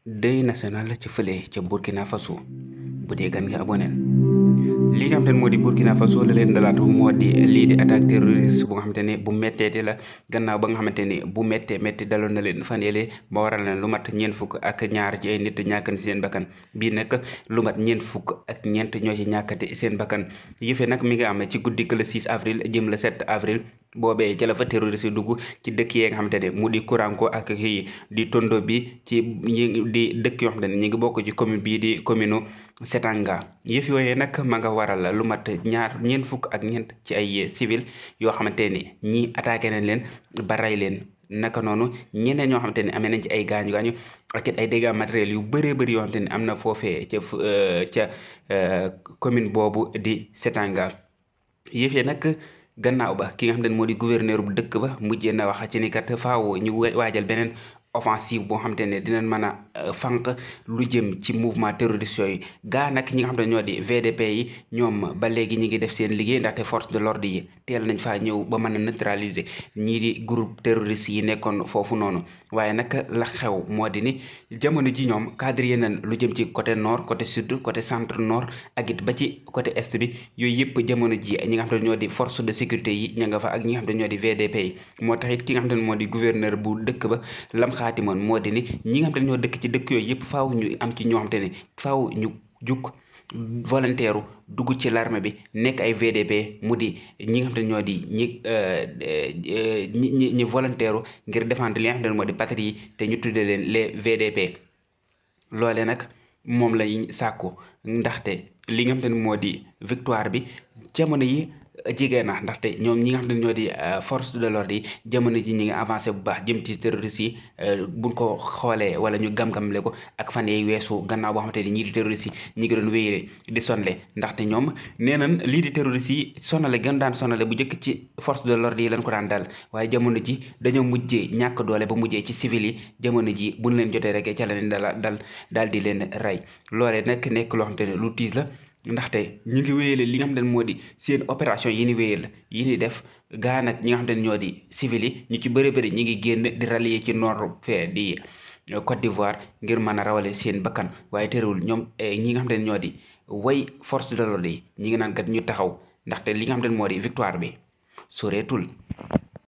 deuil national ci fële ca Burkina Faso bu dee gan nga aboneel li nga xamante ne moo di Burkina Faso la leen dalaatu moo di lii di attaque terroriste bu nga xamante ne bu méttee la gannaaw ba nga xamante ni bu méttee métti daloon na leen fan yële ba waral na lu mat ñeent fukk ak ñaar ci ay nit ñàkk na seen bakkan bii nag lu mat ñeent fukk ak ñeent ñoo ci ñàkkati seen bakkan yëfe nag mi nga am ci guddi le 6 avril jëm le 7 avril boobee ca la fa terroriste dugg ci dëkk yee nga xamante ne mu di Kouranko ak kii di Tondo bi ci ñi di dëkk yoo xamante ne ñu ngi bokk ci commune bii di commune Setanga yëf yooyee nag ma nga waral lu mat ñaar ñeent fukk ak ñeent ci ay civil yoo xamante ni ñii attaqué nañ leen ba rey leen naka noonu ñeneen ñoo xamante ne amee nañ ci ay gaañu gaañu ak it ay dégâts matériels yu bëree bëri yoo xamante ne am na foofee ca ca commune boobu di Setanga yëf yi nag gannaaw ba ki nga xam ne moo di gouverneur bu dëkk ba mujjee na wax ci ni kat faaw ñu waajal beneen offensive boo xamante ne dinañ mën a fànq lu jëm ci mouvement terroriste yooyu gaa nag ñi nga xam ne ñoo di VDP yi ñoom ba léegi ñi ngi def seen liggéey ndaxte force de l'ordre yi teel nañ faa ñëw ba mën a neutraliser ñii di groupe terroriste yi nekkoon foofu noonu waaye nag la xew moo di ni jamono ji ñoom cadre nañ lu jëm ci côté nord côté sud côté centre nord ak it ba ci côté est bi yooyu yëpp jamono ji ñi nga xam ne ñoo di force de sécurité yi ña nga fa ak ñi nga xam ne ñoo di VDP yi moo tax it ki nga xam ne moo di gouverneur bu dëkk ba lam xaati moon moo di ni ñi nga xam te ne ñoo dëkk ci dëkk yooyu yëpp faaw ñu am ci ñoo xam te ne faaw ñu jug volontaire dugg ci l'armée bi nekk ay VDP mu di ñi nga xam te ne ñoo di ñi ñi ñi ñi volontaire ngir défendre li nga xam te ne moo di patrie yi te ñu tuddee leen les VDP loole nag moom lañ sàkku ndaxte li nga xam te ne moo di victoire bi jamono yi jigéen na ndaxte ñoom ñi nga xam ne ñoo di force de l'ordre yi jamono ji ñi ngi avancé bu baax jëm ci terroriste yi buñ ko xoolee wala ñu gam-gamle ko ak fan yee weesu gannaaw boo xamante ni ñii di terroriste yi ñi ngi doon wéyale di sonle ndaxte ñoom nee nañ lii di terroriste yi sonale gën daan sonale bu njëkk ci force de l'ordre yi lañ ko daan dal waaye jamono ji dañoo mujjee ñàkk doole ba mujjee ci civil yi jamono ji buñ leen jotee rek ca la leen dal dal daal di leen rey loolee nag nekk loo xamante ne lu tiis la ndaxte ñi ngi wéyale li nga xam ne moo di seen opération yi ni wéyal yi ni def gaa nag ñi nga xam ne ñoo di civil yi ñu ci bëri bëri ñi ngi génn di rallier ci nord fee di Côte d'Ivoire ngir mën a rawale seen bakkan waaye terewul ñoom ñi nga xam ne ñoo di way force de l'ordre yi ñi ngi naan kat ñu taxaw ndaxte li nga xam ne moo di victoire bi soreetul